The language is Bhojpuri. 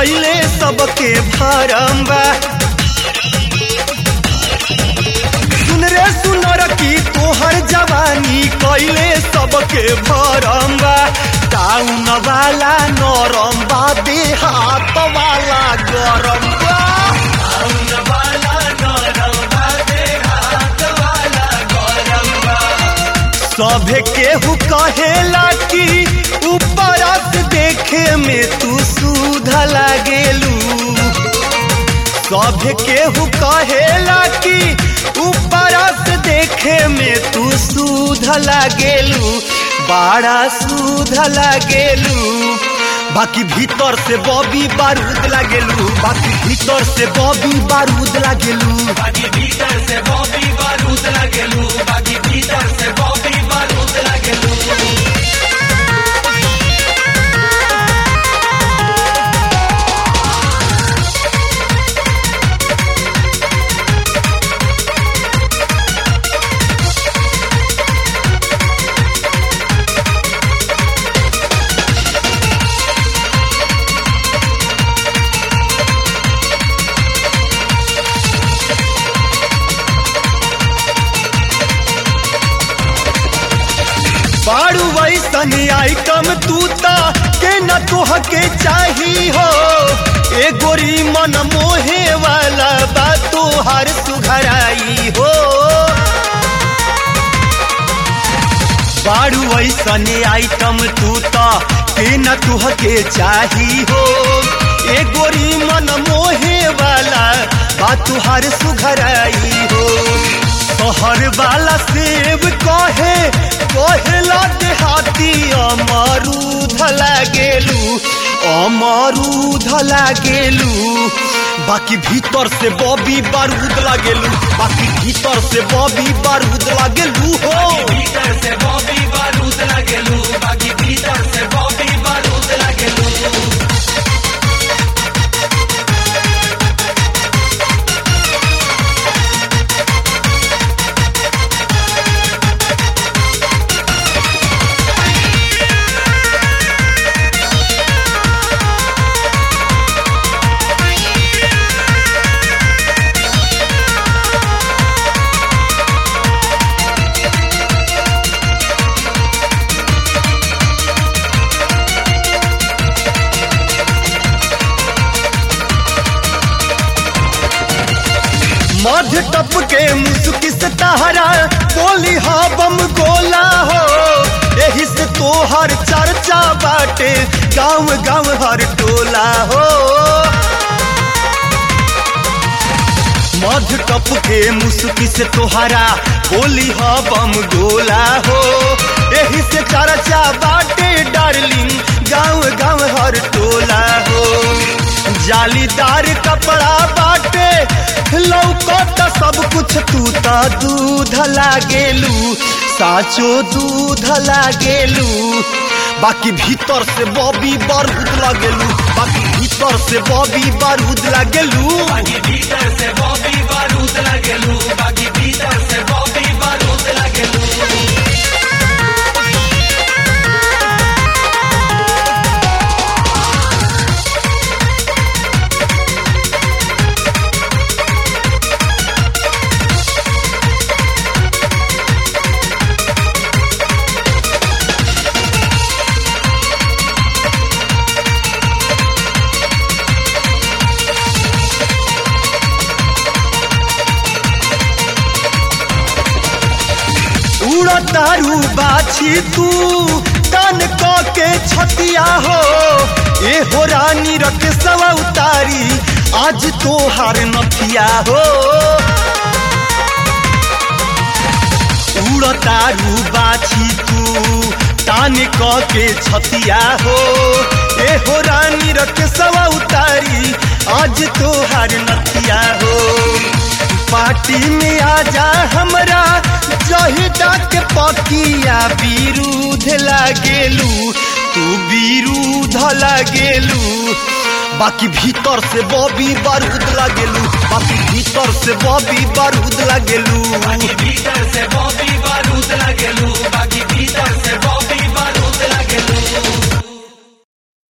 कैले सबके भरम बा सुन रे सुनर की तोहर जवानी कैले सबके भरम बा टाउन वाला नरम बा देहात वाला गरम बा टाउन वाला नरम बा देहात वाला गरम बा सभे केहू कहेला कि ऊपर से देखे में तू सुध लागेलू सभे केहू कहेला कि ऊपर से देखे में तू सुध लागेलू बड़ा सुध लागेलू बाकी भीतर से बॉबी बारूद लागेलू बाकी भीतर से बॉबी बारूद लागेलू बाकी भीतर से बॉबी बारूद लगेलू बाकी भीतर से बॉबी बारूद लगेलू बारू वैसन आइटम तू ता के न तोह के चाही हो ए गोरी मन मोहे वाला बा तोहार सुघराई हो बारू वैसन आइटम तू ता के न तोह के चाही हो ए गोरी मन मोहे वाला बा तोहार सुघराई हो तोहर वाला सेब कहे कहेला देहाती अमरूद लागेलू अमरूद लागेलू बाकी भीतर से बॉबी बारूद लागेलू बाकी भीतर से बॉबी बारूद लागेलू हो भीतर से बॉबी बारूद लगेलू बाकी भीतर से बॉबी बारूद लगेलू मध्य टप के मुस्की से तहरा बोली हा बम गोला हो यही से तोहर चर्चा बाटे गांव गांव हर टोला हो मध्य टप के मुस्की से तोहरा बोली हा बम गोला हो यही से चर्चा बाटे डार्लिंग गांव गांव हर टोला हो जालीदार कपड़ा बाटे लौकत सब कुछ तू ता दूध लागेलू साचो दूध लागेलू बाकी भीतर से बॉबी बारूद लागेलू बाकी भीतर से बॉबी बारूद लागेलू बाकी भीतर से बॉबी बारूद लगेलू बाकी भीतर से बॉबी बारूद लगेलू उड़तारू बाछी तू तन क के छतिया हो ए हो रानी रख सवा उतारी आज तो हार नथिया हो उड़तारू बाछी तू तान क के छतिया हो ए हो रानी रख सवा उतारी आज तो हार नथिया हो पार्टी में आजा हमरा जहिदा के पकिया विरुद्ध लागेलू तू विरुद्ध लागेलू बाकी भीतर से बॉबी बारूद लागेलू बाकी भीतर से बॉबी बारूद लागेलू बाकी भीतर से बॉबी बारूद लगेलू बाकी भीतर से बॉबी बारूद लगेलू